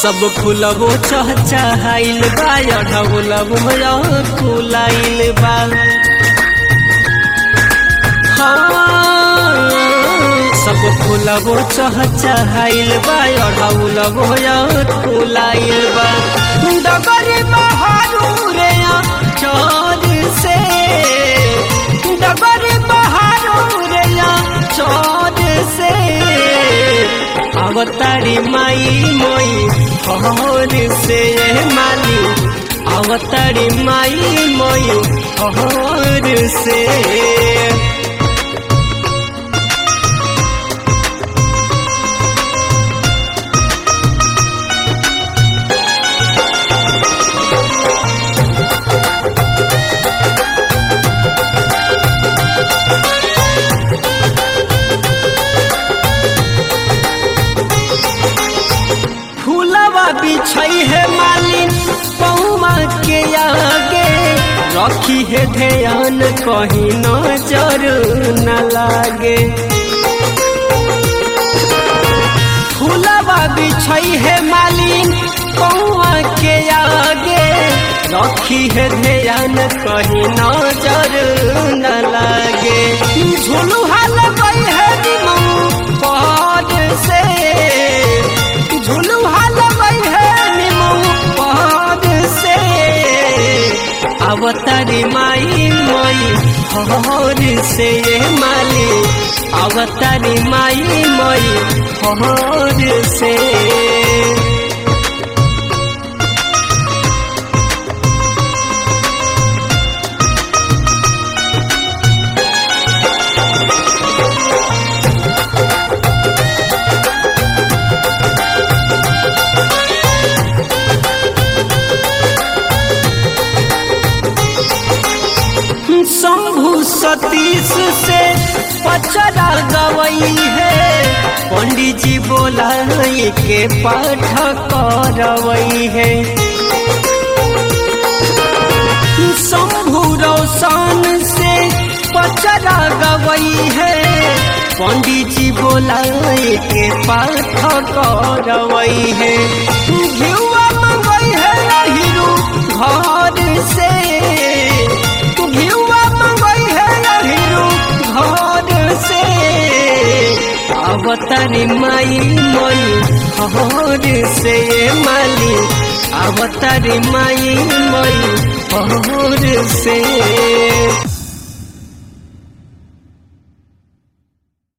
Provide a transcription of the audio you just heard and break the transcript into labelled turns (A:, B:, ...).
A: सब फुलबो चहचहाइल बा अढ़ौलबो फुलाइल बा हाँ, सब फुलबो चहचहाइल बा अढ़ौलबो फुलाइल बा डगर बहारू रे चोर से डगर बहारू रे चोर से अवतारी माई मोई हर से माली अवतारी माई मोई हर से फूलवा बिछई है मालिन पौमा के आगे रखी है ध्यान कहीं नजर न लागे फूलवा बिछई है मालिन पौआ के आगे रखी है ध्यान कहीं नजर न लागे झुलुहा लगई है निमऊ पहाड़ से झुलुहा लगई है निमऊ पहाड़ से अवतारी माई मोई हर से माली अवतारी माई मोई हर से शंभु सतीश से पचरा गवई है पंडित जी बोलाई के पाठ करवई है शंभु रोशन से पचरा गवई है पंडित जी बोलाई के पाठ करवई है घिउआ मंगई है हिरू घर से घिउआ मंगई है हिरू घर से अवतारी माई मई हर से माली अवतारी माई मई हर से